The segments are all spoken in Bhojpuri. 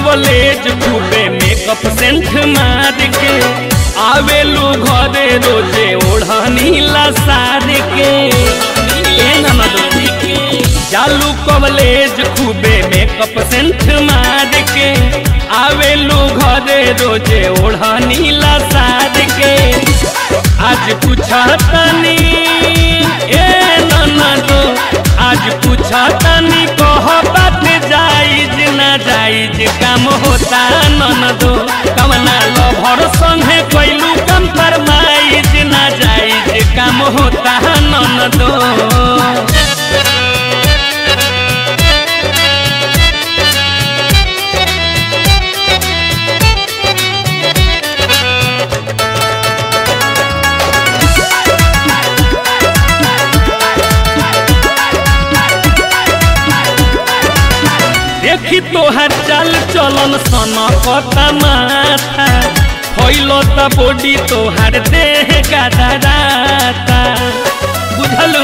कॉलेज खूबे मेकअप सेंट मार के आवेलू घरे रोजे ओढ़नी लसार के ए ननदो जालू कॉलेज खूबे मेकअप सेंट मार के आवेलू घरे रोजे ओढ़नी लसार के आज पूछा तनी ए ननदो आज पूछा तनी कह बात जाइज ना जाइज काम होता ननदो कवना लभर संगे कैलू कम फरमाइज ना जाइज काम होता ननदो देखी तोहर चाल चलन सन कता माथा होइल त बॉडी तोहर देह गदराता बुझलू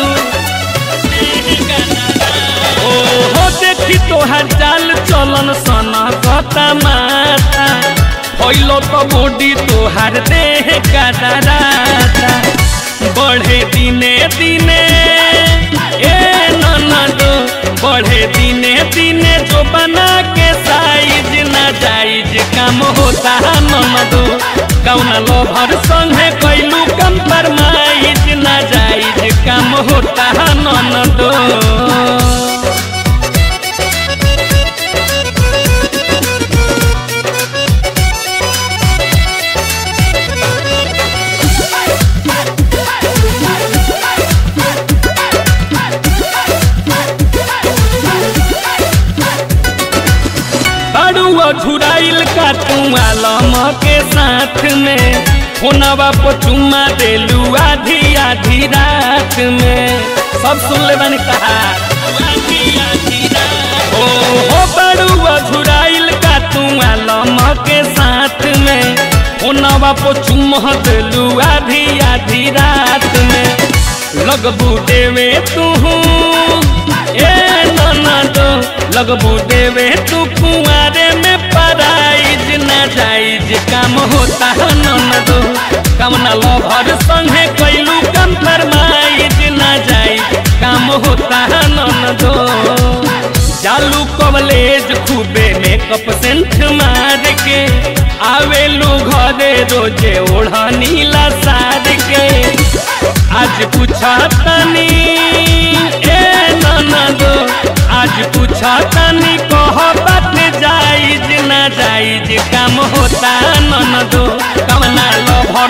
ओहो देखी तोहर चाल चलन सन कता माथा होइल त बॉडी तोहर देह गदराता बढ़े दिने दिने ए ननदो बढ़े दिने दिने जो बना के साइज ना जाइज काम होता ननदो कौना लोभर संगे कैलू कम फरमाइज ना जाइज काम होता ननदो बड़ुआ झुराइल का तू आलम के साथ में फोनवा पर चुम्मा देलू आधी आधी रात में सब सुन ले बनी कहा ओ हो बड़ुआ झुराइल का तू आलम के साथ में फोनवा पर चुम्मा देलू आधी आधी रात में लगबू देवे तू ए ननदो लगबू देवे तू कुआरे में पराइज ना जाइज काम होता ननदो कमना लभर संगे कैलू कम फरमाइज ना जाइज काम होता ननदो चालू कॉलेज खूबे मेकअप सेंट मार के आवेलू घरे रोजे ओढ़नी लसार के आज पूछा तनी ए ननदो आज पूछा तनी कह बात जाइज ना जाइज काम होता ननदो कमना लभ